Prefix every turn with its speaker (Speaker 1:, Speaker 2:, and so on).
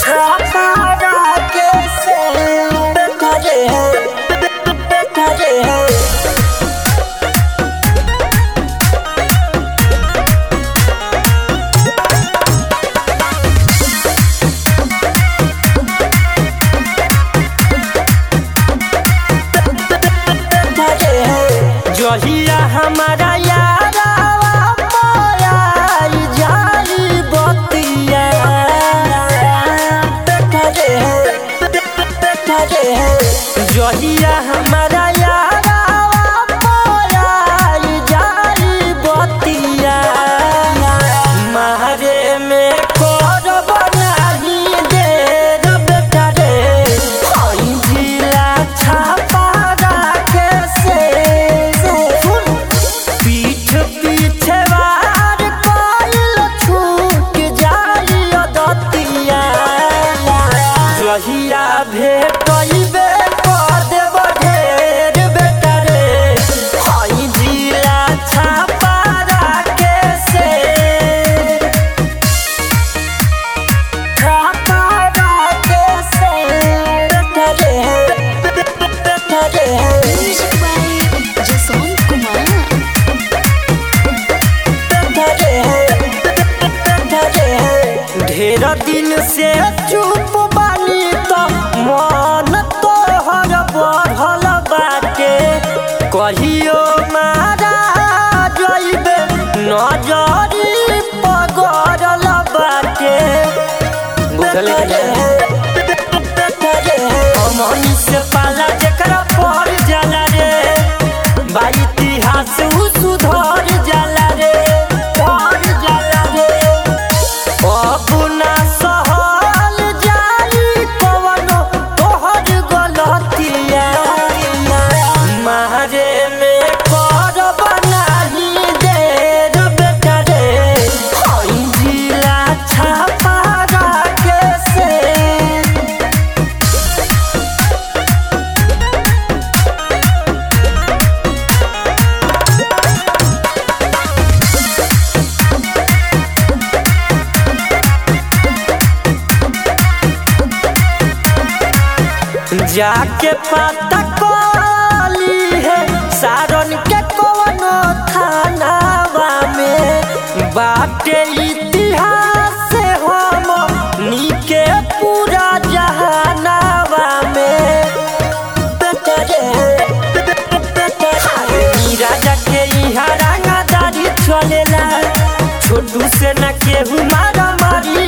Speaker 1: छापारा के से करे है करे है जहिया हमारा यारा मोराई जाई बतिया जहिया हमारा यारा मोराई जाई बतिया मारे में करब नाही देर बेटा रे हई जिला छापा राखे से सुन पीठ पीछे वार कइल छूट जाई अदतिया जहिया भेटइबे कर देब ढेर बेटा रे हई जिला छापा राखे से छापा राखे से बेटा रे बेटा रे
Speaker 2: Music by Jaswant Kumar.
Speaker 1: ढेर दिन से चुप बानी तो मन तोहर बढ़ल बाटे कहियो मारा जइबे नजरी पगड़ल बाटे बुझले अमन से पाला जेकरा पड़ जाला रे बा इतिहास उ सुधर जाला रे पड़ जाला रे अपना सहल जाई कवनो तोहर गलतिया मारे में करब नाही देर बेटा रे हई जिला छापा राखे से जाके पता कली है सारन के कवनो थानावा में बाटे इतिहास से हम नीके पूरा जहानावा में बेटरे ई राजा के इहा रंगादारी चलेला छोटू से न केहू मारा मारी